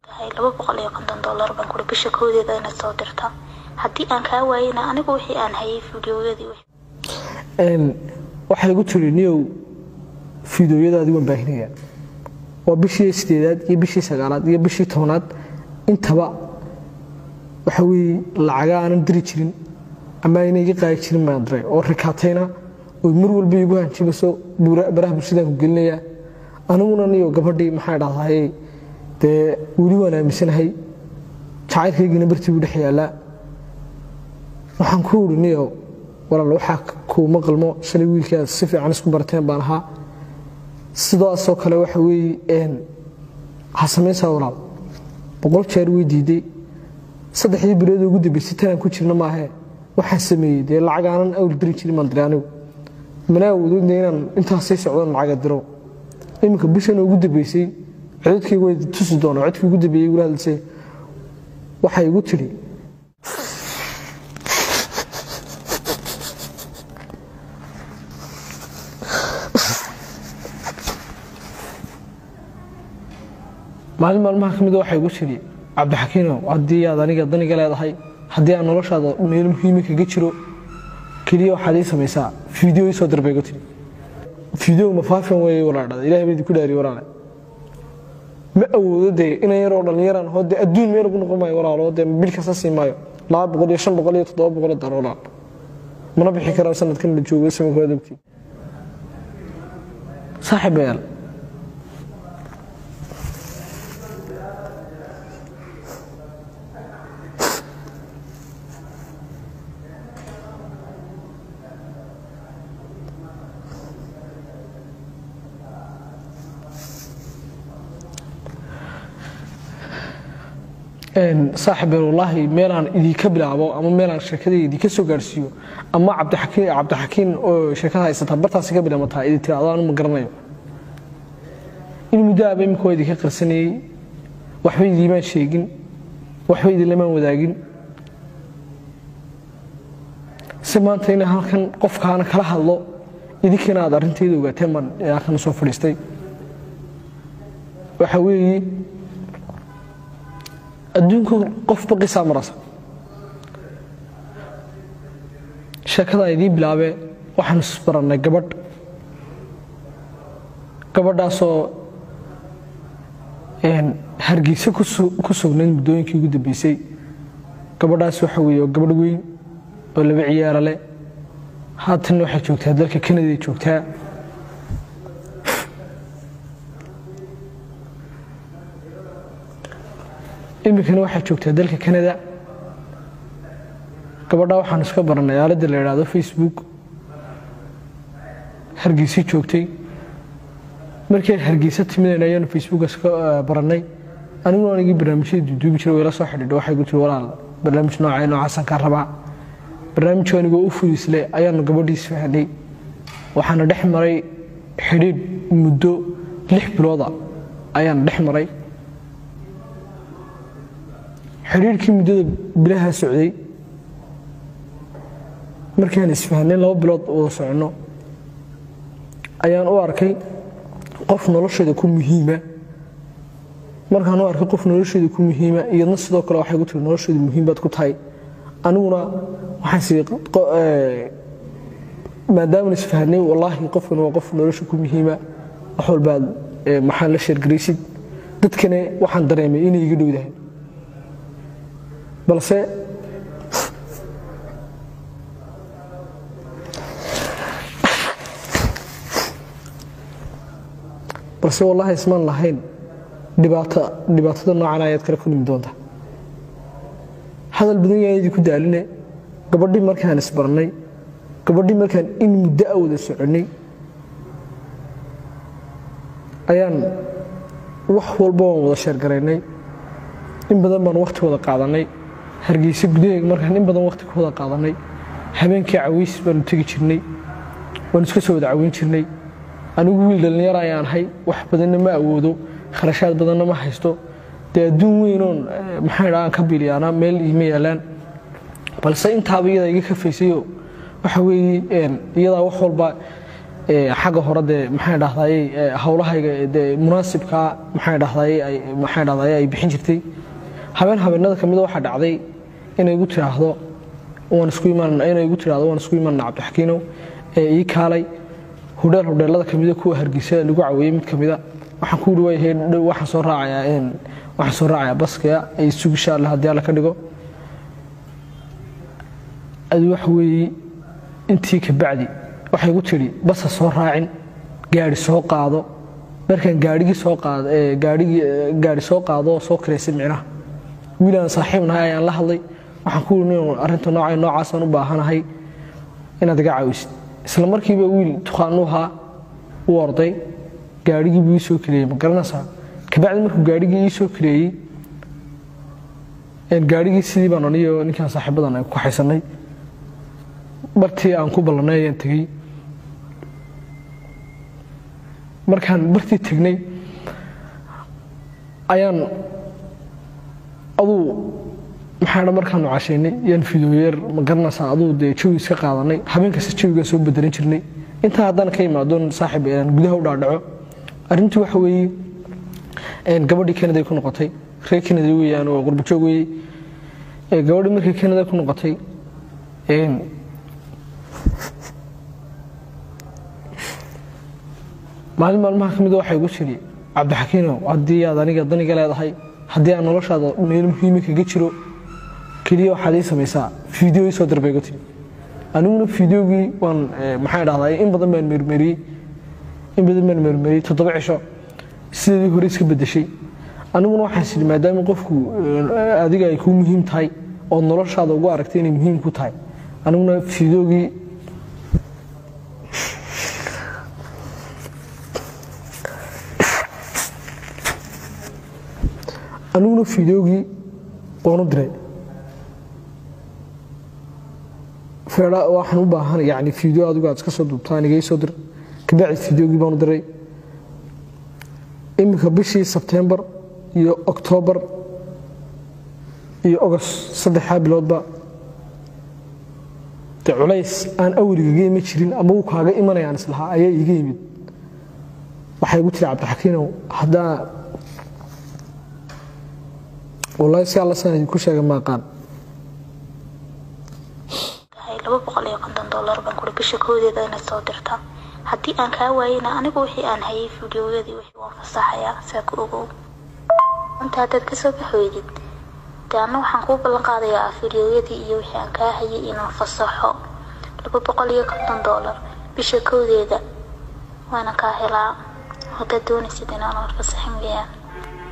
tahay laba boqol iyo konton dollar baan kuri bisha koodeeda inaad soo dirta haddii aan kaa waayana anigu wixii aan hayay fideoyadii waxaa igu tiri niyow fideoyadaadi waan baahinayaa waa bishii sideedaad iyo bishii sagaalaad iyo bishii tobnaad intaba waxa weye lacaga aanan diri jirin ama ayna iga qaadi jirin baan diray oo rikaatayna oo mar walba igu hanjimayso baraha bulshadaan ku gelinayaa aniguna niyo gabadhii maxaa dhahdaye dee weli waan aaminsanahay jacaylkaygiina bartii buu dhex yaallaa waxaan ku uri niyo walaal waxaa kuuma qalmo shalay wiilkaad si fiican isku barteen baan ahaa sidaasoo kale waxa weeye ha samaysaa walaal boqol jeer way diiday saddexdii bilood ugu dambeysay tanaan ku jirna maahee waxaan sameeyey dee lacag aanan awl diri jirin baan diray anigu mana awoododna inaan intaas sii socdan lacaga diro iminka bishan ugu dambeysay codadkaygu way tusi doonaa codkii ugu dambeeyey igula hadlisay waxay igu tidhi maalin maalmaha ka mida waxay igu tidhi cabdixakiinow haddii aad aniga daniga leedahay haddii aan noloshaada meel muhiimi kaga jiro keliya waxaad ii samaysaa fideo ii soo darbay igu tidhi fideo mafaafin weeye walaadhada ilahay baa idinku dhaariye walaale ma awoodo dee inan yaroo dhallinyaraan hoo dee adduun meel ugu noqon maayo walaalo dee bil kasta sii maayo laba boqol iyo shan boqol iyo toddoba boqol dar walaal mana bixi karaan sanadkan la joogo samankood ogtii saaxiibayaal saaxiibeen wallaahi meelaan idinka bilaabo ama meelaan sheekadayda idinka soo gaarsiiyo ama cabdixakiin cabdixakiin oo sheekada haysata bartaasi ka bilaamataa idin tiraado anu ma garanayo in muddo aaba imika waa idinka qarsanayey waxba idiimaan sheegin waxba idinlamaan wadaagin si maanta inaan halkan qofkaana kala hadlo idinkana aad arrinteeda ogaateen baan halkan soo fadhiistay waxa weeye adduunku qofba qisaa marasa sheekadaan idiin bilaabee waxaan isbarannay gabadh gabadhaasoo hargeysa ku sugnayd muddooyinkii ugu dambeysay gabadhaas waxa weeye oo gabadh weyn oo laba ciyaara leh haatanna waxay joogtaa dalka kanaday joogtaa iminkana waxaa joogtaa dalka kanada gabadha waxaan iska barannay aaladda la idhaahdo facebook hargeysa joogtay markii hargeysa timidayna ayaanu facebook iska barannay aniguna anigii barnaamijyada duuduubi jiray wayla soo xidhiidho waxay ku tiri walaal barnaamij noocee noocaasan kaa rabaa barnaamijku anigoo u fudisle ayaanu gabadhiis fahnay waxaana dhex maray xidhiidh muddo lix bilooda ayaana dhex maray xiriirkii muddada bilaha socday markaan isfahnay laba bilood wada soconno ayaan u arkay qof nolosheeda ku muhiima markaan u arkay qof nolosheeda ku muhiima iyadna sidoo kale waxay ku tiri nolosheeda muhiim baad ku tahay aniguna waxaan sii maadaaman isfahnay wallaahi qofkan waa qof nolosha ku muhiima wax walbaad maxaan la sheergaraysid dadkane waxaan dareemay inay iga dhowdahay balse balse wallaahi ismaan lahayn dhibaatada noocan ayaad kala kulmi doonta hadal badan yaan idinku daaline gabadhii markaan isbarnay gabadhii markaan in muddo a wada soconnay ayaan wax walba waan wada sheergaraynay in badan baan wakhti wada qaadanay hargeysa gudaheega markaan in badan wakhti ku wada qaadanay habeenkii cawiys baanu tegi jirnay waanu iska soo wada caweyn jirnay anigu wiil dhallinyar ayaan ahay wax badanna ma awoodo kharashaad badanna ma haysto dee adduun weynoon maxaa dha aan ka biliyaana meel iima yaalaan balse intaaba iyadaa iga kafaysayo waxa weeye iyadaa wax walba xagga hore dee maxay dhahdaye howlahayga dee munaasibkaa maxay dhahdaye maxay dhahdaye ay bixin jirtay habeen habeenada ka mida waxaa dhacday inay igu tiraahdo waan isku imaan inay igu tiraahdo waan isku imaanna cabdixakiinow ee ii kaalay hudheel hudheelada kamida kuwa hargeysa lagu caweeyey mid kamida waxaan ku yidhi wayahay dhow waxaan soo raacayaa waxaan soo raacayaa baskaya ay sug insha allah haddii alla ka dhigo adi waxa weeye intii ka bacdi waxay igu tidhi basa soo raacin gaari soo qaado markaan gaarigii soo qaado gaarigii gaari soo qaado oo soo kiraysay micnaha wiilaan saaxiib nahay ayaan la hadlay waxaan ku yidhi nin arrinta nooca noocaasaan u baahanahay inaad iga caawisid isla markiiba wiil tuqaanuhaa u orday gaarigii buu ii soo kireeyey ma garanaysaa kabacdi markuu gaarigii ii soo kireeyey gaarigii sidii baan aniyo ninkaan saaxiibadan ay ku kaxaysanay bartii aan ku ballanay ayaan tegey markaan bartii tegnay ayaan aduu maxaa dha markaanu cashaynay yaan fidooyeer ma garanaysaa aduu dee jawi iska qaadanay habeen kasta jawigaan soo bedelan jirnay intaa haddana ka imaadoon saaxib aan gudaha u dhaadhaco arrintii waxa weeye gabadhii kanaday ku noqotay reer kanada weeyaan oo qurbajoog weeye gabadhii markii kanada ku noqotay maalin maalmaha ka mida waxay igu tidhi cabdixakiinow haddii aad aniga daniga leedahay haddii aan noloshaada meel muhiimi kaga jiro keliya waxaad ii samaysaa fiideo ii soo dir bay igu tidhi aniguna fiideogii waan maxaan dhahdaa in badan baan mermeriyey in badan baan mermeriyey toddoba cisho sideedii hore iska bedeshay aniguna waxaan sidhi maadaama qofku adiga ay kuu muhiim tahay oo noloshaada ugu aragtay inay muhiim ku tahay aniguna fiideogii aniguna fideogii waanu diray feedha waxaan u baahan yani fideo adigu aad iska soo duubtaan igay soo dir kabacdi fideogii baanu diray iminka bishii sebtembar iyo oktoobar iyo ogost saddexdaa biloodba de culays aan awrigaga imi jirin ama uu kaaga imanayaan islahaa ayaa iiga yimid waxay igu tiri cabdixakiinow haddaa wallaahi si alla saan idinku sheega ma aqaan laba boqol iyo konton dollar baan kuri bisha koodeeda inaad soo dirta haddii aan kaa waayena anigu wixii aan hayay fideoyadii wixii waan fasaxayaa saa ku ogow inta haddaad kasoo bax weydid dee anna waxaan kuu ballan qaadayaa fideoyadii iyo wixii aan kaa hayay inaan fasaxo laba boqol iyo konton dollar bisha koodeeda waana kaa helaa haddaad doonaysid inaan fasaxin weeyaan